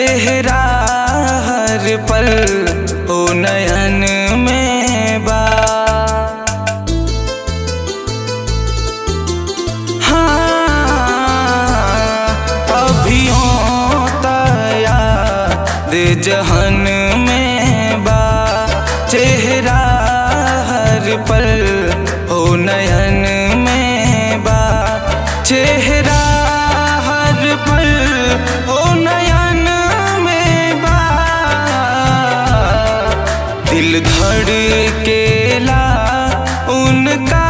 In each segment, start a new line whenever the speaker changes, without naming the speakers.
चेहरा हर पल ओ नयन में बा हाँ अभियों तया दे जहन में बा चेहरा हर पल ओ नयन में बा चेहरा हर पल ओ नयन में बा दिल धड़केला उनका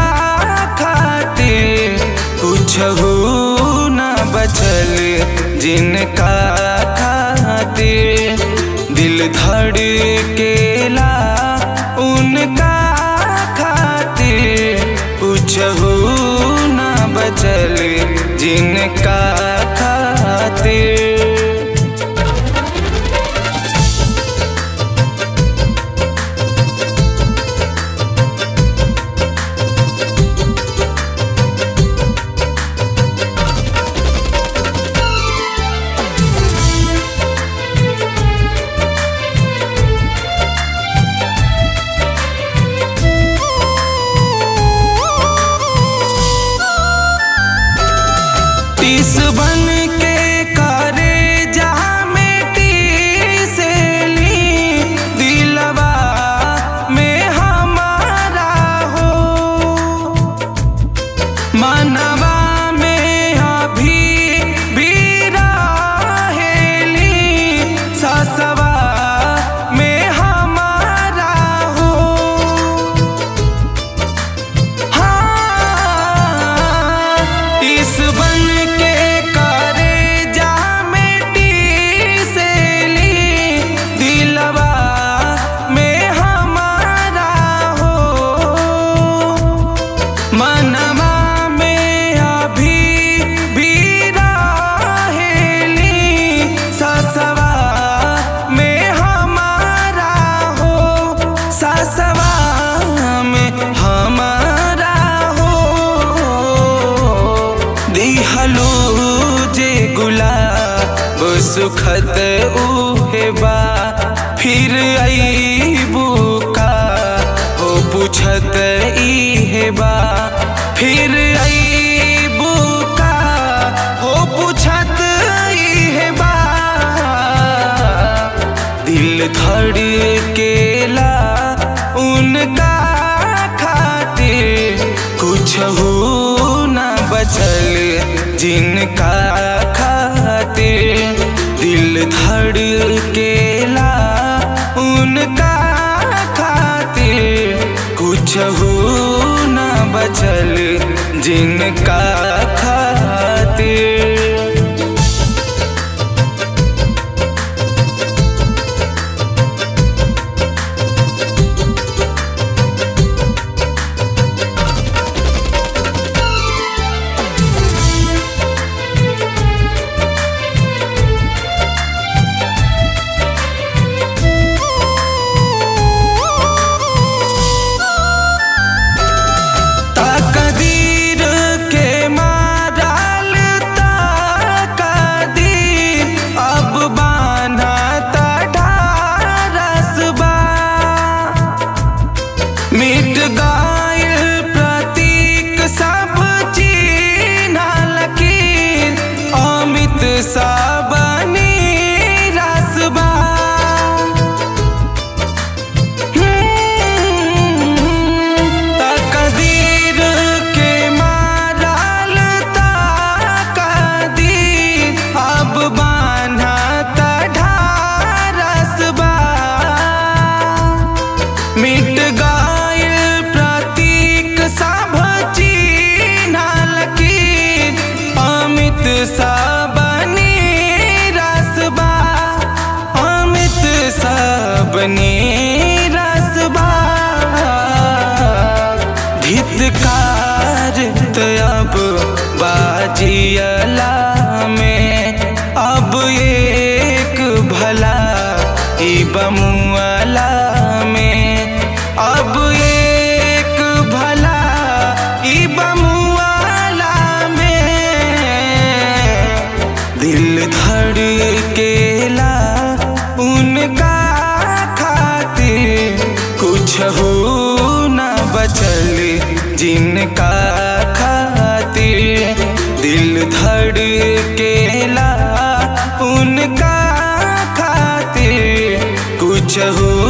खातिर कुछ हो न बचल जिनका खातिर दिल धड़केला उनका खातिर कुछ हो न बचल जिनका खातिर टीस बन के करे जहाँ मिट्टी से ली दिलवा में हमारा हो मनवा में अभी भी रहेली ससवा में हमारा हो हाँ, इस बन के करे जा मिट्टी से ली दिलवा में हमारा हो मनवा में अभी भी रहेली ससवा में हमारा हो ससवा में हमारा हो दिहलो जे गुलाब सुखद उहे बा फिर अईबू का हो पूछत इहे बा फिर अईबू का हो पूछत इहे बा दिल धड़केला उनका खातिर कुछ हो न बचल जिनका खातिर दिल धड़केला उनका खातिर कुछ हो न बचल जिनका खातिर तकदीर के मारल तकदीर अब बान्हा ढारसबा मिट गइल प्रतीक सब चिन्ह लकीर अमित सब रसबा तकदीर के मारल तकदीर अब बान्हा ढारसबा मिट गइल प्रतीक सब चिन्ह लकीर अमित सब रसबा अमित सब रसबा धितकार अब बाजियला में अब एक भला ई बमुअला में अब एक भला ई बमुअला में दिल धड़केला हो न बचल जिनका खातिर दिल धड़केला उनका खातिर कुछ हो